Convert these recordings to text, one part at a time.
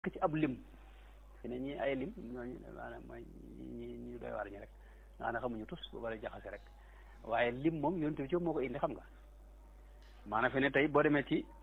ci ab lim fi ne ñi ay lim ñooñu maanaam mooy ñi ñu doy waar ñi rek nga ne xamuñu tus bu bari jaxase rek waaye lim moom yonent bi ci moo ko indi xam nga maanaam fi ne tey boo demee ci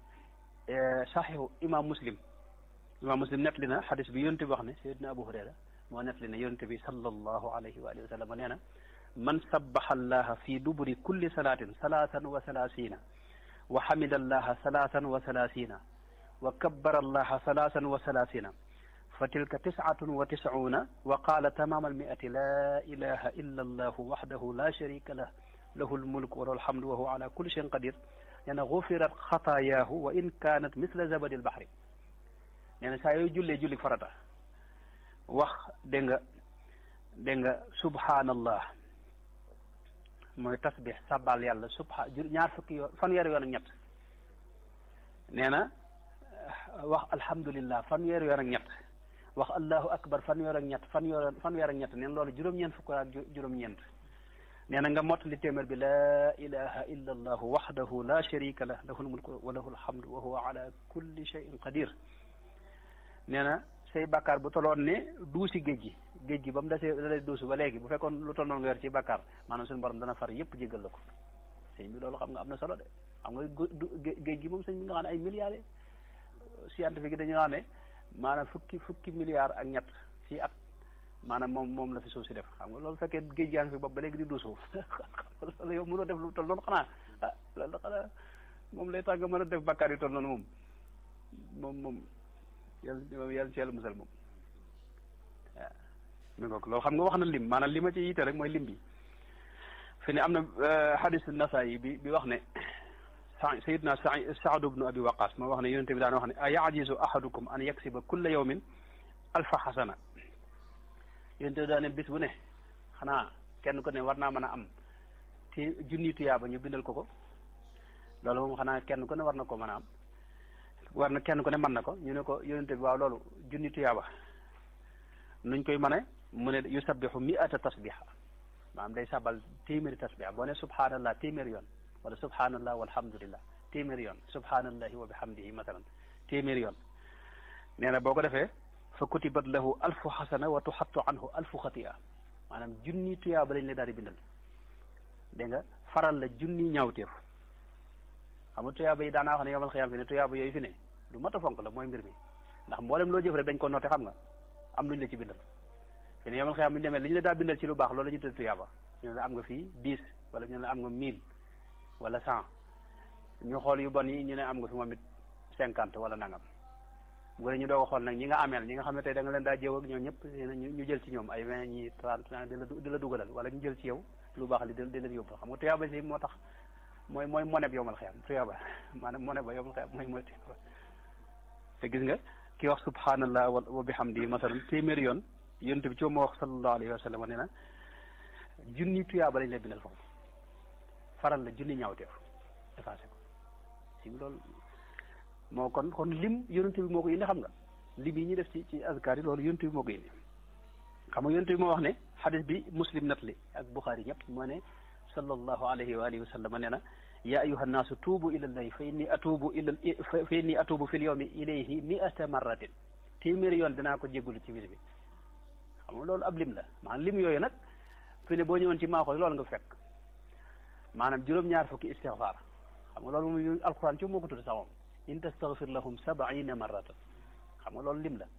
saxiixu imam muslim imam muslim nettali na xadis bi yonent bi wax ne sayyidina abu hurayra moo nettali ne yonent bi sallallahu alayhi wa alihi wa sallam nee na man sabbaxa allaha fi duburi kulli salaatin salaatan wa salaasina wa xamida allaha salaatan wa salaasina wa kabbara allaha salaasan wa salaasina fa tilka tisatun wa tiscuuna wa qaala tamaama almiati laa ilaha illa allahu waxdahu la sharika lah lahu almulk wa lahu alhamdu wa huwa ala kulli shayin qadir nee na gufirat xataayaahu wa in kaanat misla zabadi albaxri nee na saa yooyu jullee julli farata wax dégg nga dégg nga subhaanallah mooy tasbix sabal yàlla subha ñaar fukki yoon fanweeri yoon ak ñett nee na wax alhamdulillah fanweeri yoon ak ñett wax allahu akbar fanweer ak ñett fanweer fanweer ak ñett neen loolu juróom-ñeent fukk ak juróom-ñeent nee na nga mottali téeméer bi laa ilaha illa allahu waxdahu la sharika lah lahu lmulku wa lahu alhamdu wa huwa ala kulli shay'in qadir nee na say bàkkaar bu toloon ne duusi géej gi géej gi ba mu desee dalee duusi ba léegi bu fekkoon lu tol noonu nga yor ci bàkkaar maanaam suñu borom dana far yëpp jéggal la ko sëñ bi loolu xam nga am na solo de xam nga géej gi moom sëñ bi nga xam ne ay milliards scientifique yi dañu xam ne maanaam fukki fukki milliards ak ñett ci at maanaam moom moom la fi suuf si def xam nga loolu fekkee géej gaa ngi fi bopp ba léegi di duusu loolu yow mënoo def lu tol noonu xanaa ah loolu xanaa moom lay tax nga mën a def bàkkaar yu tol noonu moom moom moom yàlla moom yàlla ci yàlla musal moom waaw mi ngoog loolu xam nga wax na lim maanaam li ma ci yitte rek mooy lim bi fi ne am na hadis Nasaayi bi bi wax ne sayidna Saad ibnu Abi Waqaas moo wax ne yonente bi daan wax ne a yajizu ahadukum an yaksiba kulla yawmin alfa xasana yonente bi daan ne bis bu ne xanaa kenn ko ne war naa mën a am te junni tuyaaba ñu bindal ko ko loolu moom xanaa kenn ku ne war na ko mën a am war na kenn ku ne mën na ko ñu ne ko yonente bi waaw loolu junni tuyaaba nuñ koy mën a mu ne yusabbihu mi'ata tasbiha maanaam day sabal téeméeri tasbiha boo ne subhanallah téeméeri yoon wala subhanallah walhamdulillah téeméeri yoon subhanallahi wa bihamdihi masalan téeméeri yoon nee na boo ko defee fa kutibat lahu alfu xasana wa tuxattu anhu alfu xatia maanaam junni tuyaaba lañ la daal di bindal dégg nga faral la junni ñaawteef xam nga tuyaaba yi daanaa wax ne yomal xiyaam fi ne tuyaaba yooyu fi ne lu mat a fonk la mooy mbir mi ndax mboolem loo jëf rek dañ ko noote xam nga am luñ la ci bindal fi ne yomal xiyaam bu ñu demee li ñu la daa bindal ci lu baax loolu la ñu tudd tuyaaba ñu ne la am nga fii dix wala ñu ne la am nga mille wala cent ñu xool yu bon yi ñu ne am nga fi moom it cinquante wala nangam bu ñu doog a xool nag ñi nga ameel ñi nga xam ne tey da nga leen daa jëw ak ñoom ñëpp ñu jël ci ñoom ay vingt ñi trente di la di la dugalal wala ñu jël ci yow lu baax li di leen yóbbu xam nga tuyaaba si moo tax mooy mooy moneb yomal xiyam tuyaaba maanaam moneb ba yomal xiyam mooy mooy tuyaaba te gis nga ki wax subhanallah wa bihamdi masalan téeméeri yoon yonent bi ci moo wax sallallahu alayhi wa sallam nee na junni tuyaaba lañ lay bindal foofu faral la junni ñaawteef effacé ko si loolu moo kon kon lim yonent bi moo ko indi xam nga lim yi ñuy def ci ci azkar yi loolu yonent bi moo ko indi xam nga yonent bi moo wax ne xadis bi muslim nat li ak buxaari ñëpp moo ne sallallahu alayhi wa alihi wa sallam nee na ya ayuha nnaasu tuubu ila llahi fa inni atuubu ila fa inni atuubu fi l yawmi ilayhi miata marratin téeméeri yoon dinaa ko jéggulu ci bis bi xam nga loolu ab lim la maanaam lim yooyu nag fi ne boo ñëwoon ci maaxooy loolu nga fekk maanaam juróom-ñaar fukki istixfaar xam nga loolu moom alquran ci moo ko tudd sax moom in tastaghfir lahum sabaina marratan xam nga loolu lim la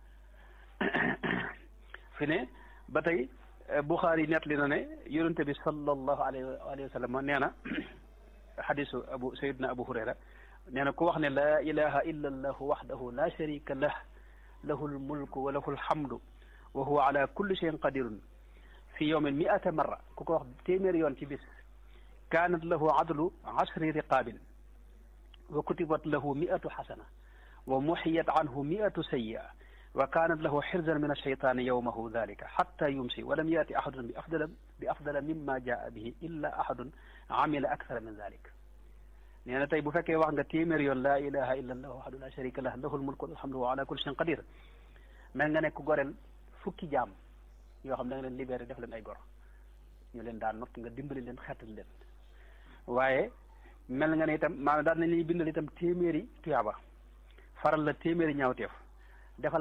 fi ne ba tey Buxaari nettali na ne yonente bi sallallahu alayhi wa sallam nee na xadisu abu sayidna abu hurayra nee na ku wax ne laa ilaha illa allahu waxdahu la sharika lah lahu lmulku wa lahu lhamdu wa huwa ala kulli shayin qadirun fi yawmin miata marra ku ko wax téeméeri yoon ci bis kaanat lahu adlu ashri riqaabin wa kutibat lahu miatu xasana wa muxiyat anhu miatu sayia wa kaanat lahu xirzan min alcheytaani yowmahu dalika xatta yumsi wa lam yaati axadun bi afdala bi afdala mimma jaa bihi illa axadun amila akthara min dalik nee na tey bu fekkee wax nga téeméer yoon laa ilaha illa allah waxdu la sharika lah lahu lmulku walhamdu wa ala kulli shayin qadir mel nga nekk goreel fukki jaam yoo xam da nga leen libéré def leen ay gor ñu leen daan not nga dimbali leen xettali leen waaye mel nga ne itam maanaam daal nañ ñuy bindal itam téeméeri tuyaaba faral la téeméeri ñaawteef